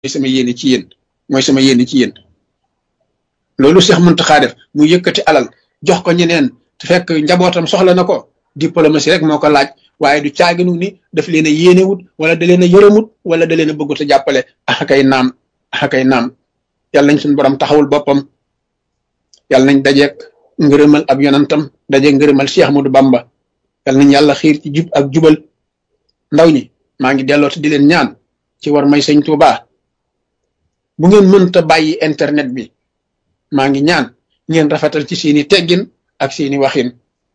sama yéene ci yéen mooy sama yéene ci yéen loolu Cheikh Mountakha def mu yëkkati alal jox ko ñeneen te fekk njabootam soxla na ko diplomatie rek moo ko laaj waaye du caaginu ni daf leen a yéenewut wala da leen a yërëmut wala da leen a bëggut a jàppale axakay naam axakay naam yàlla nañ suñu borom taxawul boppam yàlla nañ dajeeg ngërëmal ab yonantam dajeeg ngërëmal Cheikh Ahmadou Bamba yàlla nañ yàlla xiir ci jub ak jubal ndaw ñi maa ngi delloo te di leen ñaan ci war may sëñ Tuubaa bu ngeen mënta bàyyi internet bi maa ngi ñaan ngeen rafetal ci seeni teggin ak seeni waxin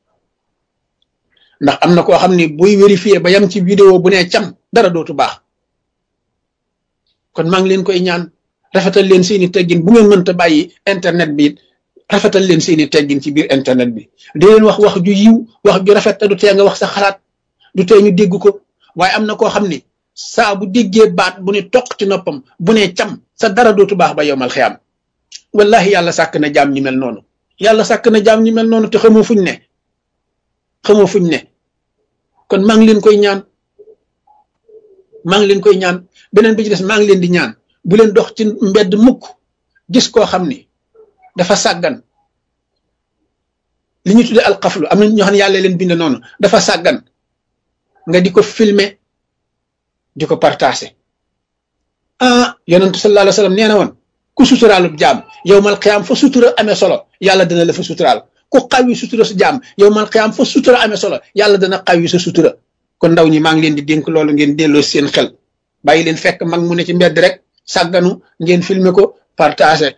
ndax am na koo xam ni buy vérifier ba yam ci vidéo bu ne cam dara dootu baax kon maa ngi leen koy ñaan rafetal leen seeni teggin bu ngeen mënta bàyyi internet bi rafetal leen seeni teggin ci biir internet bi di leen wax wax ju yiw wax ju rafet te du tee nga wax sa xalaat du tee ñu dégg ko waaye am na koo xam ni saa bu déggee baat bu ne toq ci noppam bu ne cam sa dara dootu baax ba yowmal xiyaam wallahi yàlla sàkk na jaam ñi mel noonu yàlla sàkk na jaam ñi mel noonu te xamoo fuñ ne xamoo fuñ ne kon maa ngi leen koy ñaan maa ngi leen koy ñaan beneen bi ci des maa ngi leen di ñaan bu leen dox ci mbedd mukk gis koo xam ni dafa sàggan li ñu tuddee alxaflu am na ñoo xam ne yàlla leen bind noonu dafa sàggan nga di ko filmer di ko partager ah yonentu sallallahu alayhi wa sallam nee na woon ku suturaalub jaam yow mal xiyaam fa sutura amee solo yàlla dana la fa suturaal ku xawi sutura sa jaam yow mal xiyaam fa sutura amee solo yàlla dana xawi sa sutura kon ndaw ñi maa ngi leen di dénk loolu ngeen delloo seen xel bàyyi leen fekk mag mu ne ci mbedd rek sàgganu ngeen filmer ko partager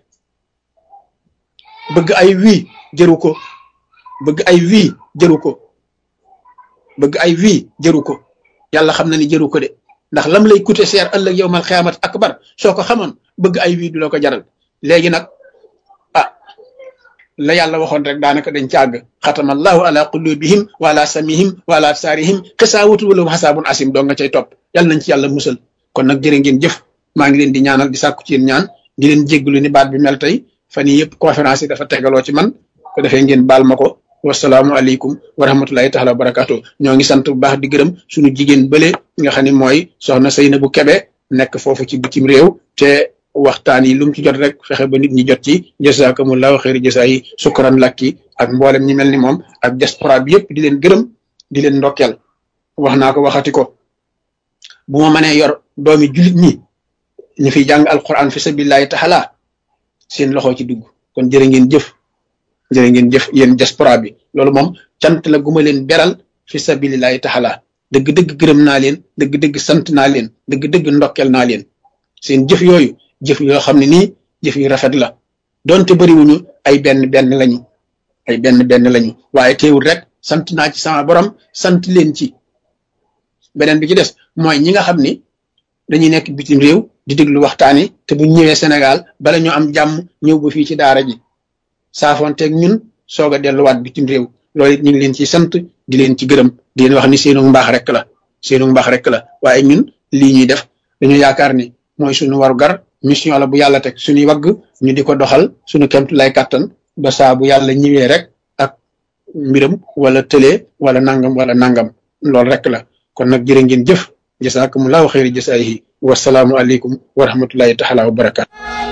bëgg ay wii jëru ko bëgg ay wii jëru ko bëgg ay wii jëru ko yàlla xam na ni jëru ko de ndax lam lay coûter cher ëllëg yow mal xiyaamat akbar soo ko xamoon bëgg ay wii du la ko jaral léegi nag ah la yàlla waxoon rek daanaka dañ càgg xatama allahu ala qulubihim wa ala samihim wa ala absaarihim xisaawatu wala xasaabun asim doo nga cay topp yàlla nañ ci yàlla musal kon nag jërë ngeen jëf maa ngi leen di ñaanal di sàkku ci yéen ñaan di leen jégglu ni baat bi mel tey fan yii yëpp conférence yi dafa tegaloo ci man ko defee ngeen baal ma ko wasalaamu aleykum wa rahmatullahi taala wa barakaatu ñoo ngi sant bu baax di gërëm suñu jigéen bële nga xam ne mooy soxna Seynabou Kebe nekk foofu ci bitim réew te waxtaan yi lu mu ci jot rek fexe ba nit ñi jot ci jazakumullahu xeeri jasa yi sukkuran lakki ak mboolem ñi mel ni moom ak diaspora bi yëpp di leen gërëm di leen ndokkeel wax naa ko waxati ko bu ma mënee yor doomi julit ñi ñu fiy jàng alquran fi sabilillahi taala seen loxo ci dugg kon jërë ngeen jëf jërë ngeen jëf yéen diaspora bi loolu moom cant la guma leen beral fi sabilillahi taala dëgg-dëgg gërëm naa leen dëgg-dëgg sant naa leen dëgg-dëgg ndokkel naa leen seen jëf yooyu jëf yoo xam ne nii jëf yu rafet la donte bëriwuñu ay benn benn lañu ay benn benn lañu waaye teewul rek sant naa ci sama borom sant leen ci beneen bi ci des mooy ñi nga xam ni dañuy nekk bitim réew di déglu waxtaan yi te bu ñëwee Sénégal bala ñoo am jàmm ñëw ba fii ci daara ji saafonteeg ñun soog a delluwaat bitim réew loolu it ñu ngi leen ci sant di leen ci gërëm di leen wax ni seenu mbaax rek la seenu mbaax rek la waaye ñun lii ñuy def dañu yaakaar ni mooy suñu waru gar mission la bu yàlla teg suñuy wagg ñu di ko doxal suñu kemtu lay kàttan ba saa bu yàlla ñëwee rek ak mbiram wala tëlee wala nangam wala nangam loolu rek la kon nag jërë ngeen jëf jasaakumullahu xayri jasaayihi wasalaamu aleykum wa rahmatullahi taala wa barakaatu